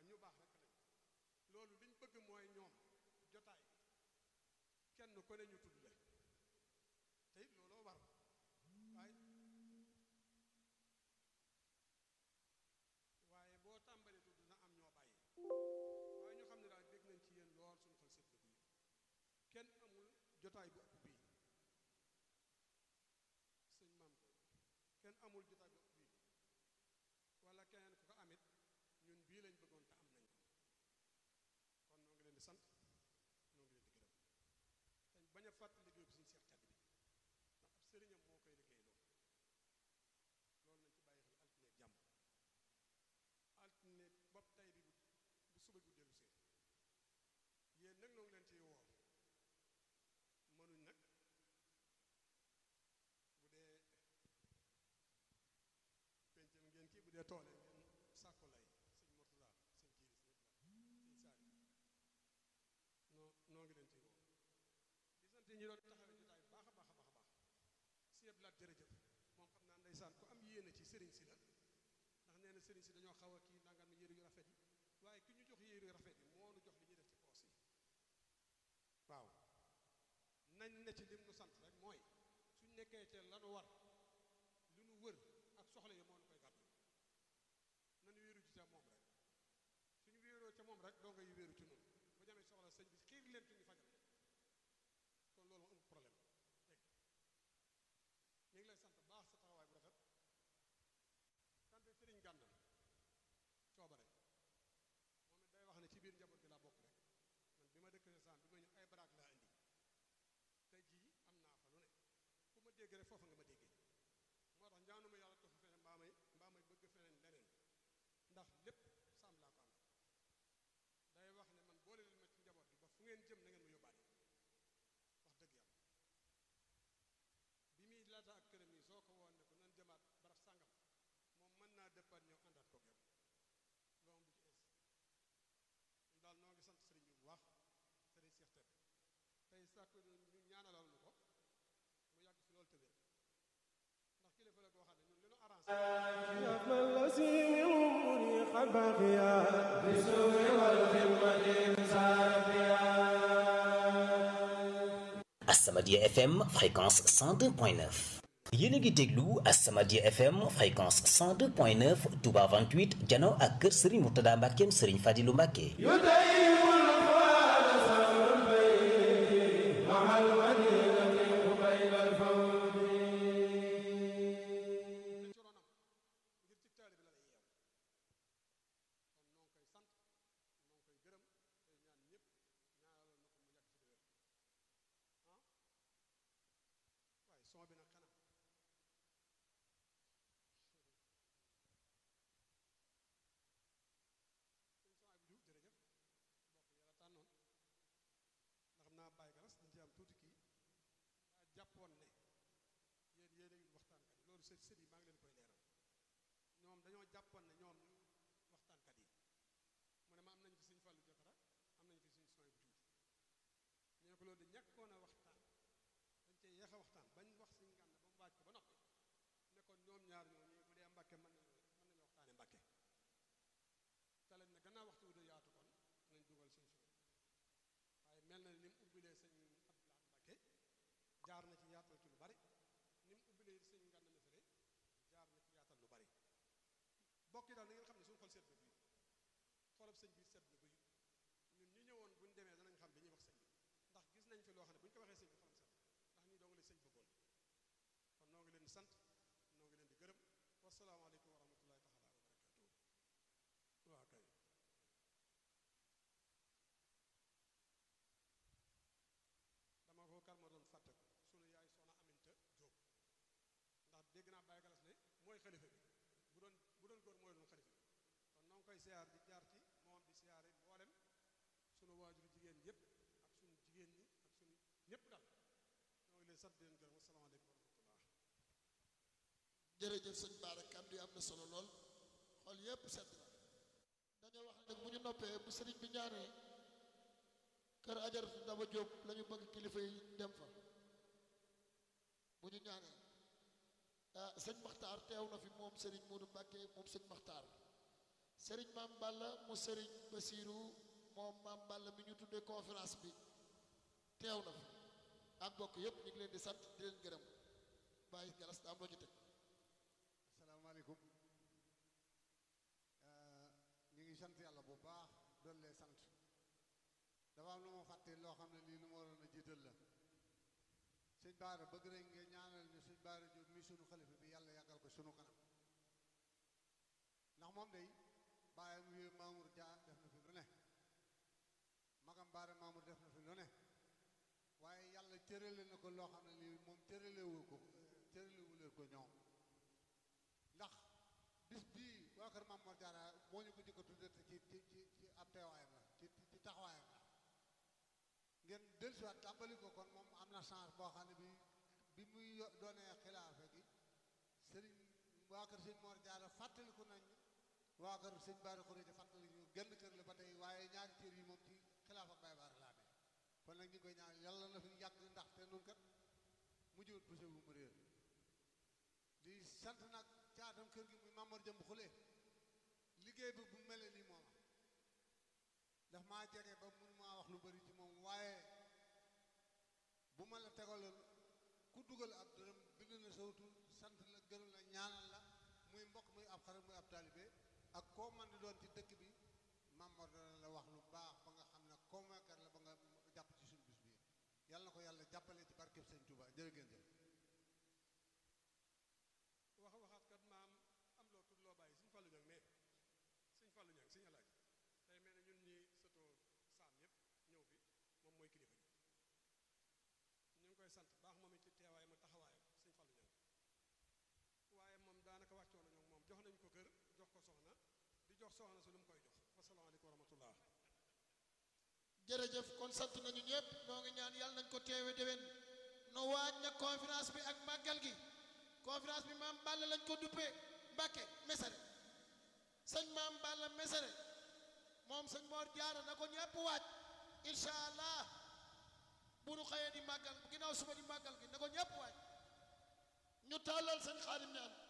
ñu baax rek lañ loolu liñ bëgg mooy ñoom jotaay kenn ku ne ñu tudd la te it looloo war waaye waaye boo tàmbalee tudd na am ñoo bàyyi waaye ñu xam ne daal dégg nañ ci yéen lool suñu xol sedd bi kenn amul jotaay bu ëpp bii sëñ maam ko kenn amul jotaay bu ëpp bii wala keneen ku ko amit ñun bii lañ bëggoon te am nañ ko kon noo ngi leen di sant noo ngi leen di gërëm dañ bañ a fàtt liggéey bi suñu seex tedd bi ndax ab sëriñam moo koy liggéey loolu loolu nañ ci bàyyi xel altine jàmm altine bopp tay bi bu bu suba bu dellu see yéen nag noo ngi leen ciy woo mënuñ nag bu dee pencam ngeen kii bu dee toole ngeen sàkku lay sëñ Murtada sëñ jiiri sëñ sëñ saali noo noo ngi leen ciy woo di sant ñi doon taxawee jotaay bu baax a baax a baax a baax sieb laat jërëjëf moom xam naa ndeysaan ku am yéene ci sëriñ si la ndax nee na sëriñ si dañoo xaw a kii nangam yére yu rafet yi waaye ki ñu jox yére yu rafet yi moo nu jox li ñuy def ci poos yi waaw nañ ne ci lim nu sant rek mooy suñ nekkee ca lanu war lu nu wër ak soxla yi moo nu koy gàddu nañu wéeru ci ca moom rek suñu wéeroo ca moom rek doo ngay wéeru ci noonu bu ñu amee soxla sëñ bi xiir leen ñu fajal kon loolu moo amul problème dégg ñu ngi lay sant baax sa taxawaay bu rafet kante sëriñ gàndal coobare moom it day wax ne ci biir njaboot gi laa bokk rek man bi ma dëkk san bi ma ñëw ay baraak laa indi tey jii am naa fa lu ne fu ma dégg rek foofa nga ma déggee moo tax ñaanuma yàlla tofu feneen mbaa may mbaa may bëgg feneen leneen ndax lépp sàmm laa ko am day wax ne man boole leen ma ci njaboot gi ba fu ngeen jëm na ngeen ma yóbbaale wax dëgg yàlla bi muy laata ak këram yi soo ko woon ne ko nan jëmaat barab sàngam moom mën naa dëppaat ñëw àndaat koog yow loolu bu ci ees ñu daal noo ngi sant sëriñ bi bu baax sëriñ Seex Tebe tey sàkk ñu ñaanalal nu ko mu yàgg fi loolu tëwér ndax kilifa la koo xam ne ñun li nu arrangé As-Samadiyya FM fréquence 102.9 yéen a ngi déglu As-Samadiyya FM fréquence 102.9 Touba 28 jano ak kër Serigne Mourtada Mbackeem Serigne Fadilou Mbacke ci ronam ngir ci taali bi la lay yeew kon noo ngi koy sant noo ngi koy gërëm tey ñaan ñëpp ñaanalal na ko mu yàgg fi di wér ah waaye son bi nag xanaa sëñ son bi Diouf jërëjëf bokk yàlla tànnoon ndax xam naa bàyyi galas dañ ci am tuuti kii daa jàppoon ne yéen yéen a ngi waxtaankat yi loolu sët sët yi maa ngi leen koy leeral ñoom dañoo jàppoon ne ñoom ñu waxtaankat yi mu ne ma am nañ fi suñ fàllu jotara am nañ fi suñ sooy bu tuuti ñu ne ko loolu di ñàkkoon a waxtaan dañ cee yeex a waxtaan bañ wax suñ ngànn ba mu waaj ko ba noppi ne kon ñoom ñaar ñoo ñi bu dee mbàkke mën nañu mën nañu waxtaane mbàkke te lañ ne gannaaw waxtu wu de yaatu kon nañ dugal suñ sooy waaye mel na ni mu ubbilee sëñ Abdoulaye Mbàkke jaar na ci yaatal ci lu bari ni mu ubbilee sëñ ngànn mesere jaar na ci yaatal lu bari bokk yi daal na ngeen xam ne suñu xol seet na bii xolab sëñ bi seet na bii ñun ñi ñëwoon buñ demee danañ xam li ñuy wax sëñ bi ndax gis nañ fi loo xam ne bu ñu ko waxee sëñ bi xolam seet ndax nii doo nga leen sëñ bëggoon kon noo ngi leen di sant noo ngi leen di gërëm wasalaamaaleykum wa rahmatullahi taala wa barakatuhu waa kay dama ko kar ma doon fàtte ko sunu yaay soxna Aminta Jóob ndax dégg naa Baye Galas ne mooy xalifa bi bu doon bu doon góor mooy doon xalifa bi kon noo ngi koy siyaar di jaar ci moom di siyaare mboolem sunu waajuru jigéen yëpp ak sunu jigéen ñi ak sunu ñëpp daal noo ngi leen sant di leen gërëm asalaamaaleykum wa rahmatullah jërëjëf sëñ Baara kàddu yi am na solo lool xool yépp sedd na dañoo wax ne nag bu ñu noppee bu sëriñ bi ñaanee kër ajaratu daba jóob la ñu bëgg kilifa yi dem fa bu ñu ñaanee ah sëñ Maxtaar teew na fi moom sëriñ Moodu Mbàkke moom sëñ Maxtaar sëriñ maam Balla mu sëriñ Basiiru moom maam Balla mi ñu tuddee conférence bi teew na fi ak bokk yépp ñu ngi leen di sant di leen gërëm bàyyi galas am loo ci teg asalaamaaleykum ñu ngi sant yàlla bu baax doon lee sant dafa am lu ma fàtte loo xam ne lii lu ma waroon a jiital la sëñ Baara bëgg nañ nga ñaanal ñu sëñ Baara Jóob mi sunu xalifa bi yàlla yàggal ko sunu kanam ndax moom day bàyyam wi Mamour Dia def na fi lu ne magam Baara Mamour def na fi lu ne waaye yàlla cërale na ko loo xam ne lii moom cëralewu ko cëralewu leen ko ñoom ndax bis bii waa kër Maam Mor Jaara moo ñu ko jëkk a tudde ci ci ci ci ab teewaayam la ci ci taxawaayam la ngeen dellusiwaat tàmbali ko kon moom am na chance boo xam ne bi bi muy doonee xilaafa gi sëriñ waa kër sëñ Mor Jaara fàttaliku nañ waa kër sëñ Baara Xuree fàttali ñu genn kër la ba tey waaye ñaari cër yi moom ci xilaafa Baay Baara laa ne kon nag ñu ngi koy ñaan yàlla na fi yàgg ndax te nun kat mujjewut poussé bu mu réer di sant nag caatam kër gi muy Mamar Jëmb Xule liggéey bi bu mel nii mooma daf maa jege ba mun maa wax lu bari ci moom waaye bu ma la tegaloon ku dugal ab dërëm bind na sawtu sant la gërëm la ñaanal la muy mbokk muy ab xarit muy ab taalibe ak koo man di doon ci dëkk bi Mamar dana la wax lu baax ba nga xam ne convaincre la ba nga jàpp ci suñu bis bi yàlla na ko yàlla jàppale ci barkeb Sëñ Touba jërë ngeen jëf wax waxaat kat maam am loo tut loo bàyyi suñ fallu ñang mais suñ fallu ñang suñu alaaj day mel ne ñun ñi sëtoo saam yëpp ñëw fi moom mooy kilifa gi ñu ngi koy sant baax moom it ci teewaayam ak taxawaayam suñ fallu ñang waaye moom daanaka wàccoo nañu moom jox nañ ko kër jox ko soxna di jox soxna si lu mu koy jox wasalaamaaleykum wa rahmatullah jërëjëf kon sant nañu ñëpp noo ngi ñaan yàlla nañ ko teewe déwén no waaj na conférence bi ak màggal gi conférence bi maam Balla lañ ko duppee Mbàkke Mesere sëñ maam Balla Mesere moom sëñ Mor Jaara na ko ñëpp waaj incha allah bu nu xëyee di màggal ginnaaw suba di màggal gi na ko ñëpp waaj ñu tàllal sëñ Xaadim ñaan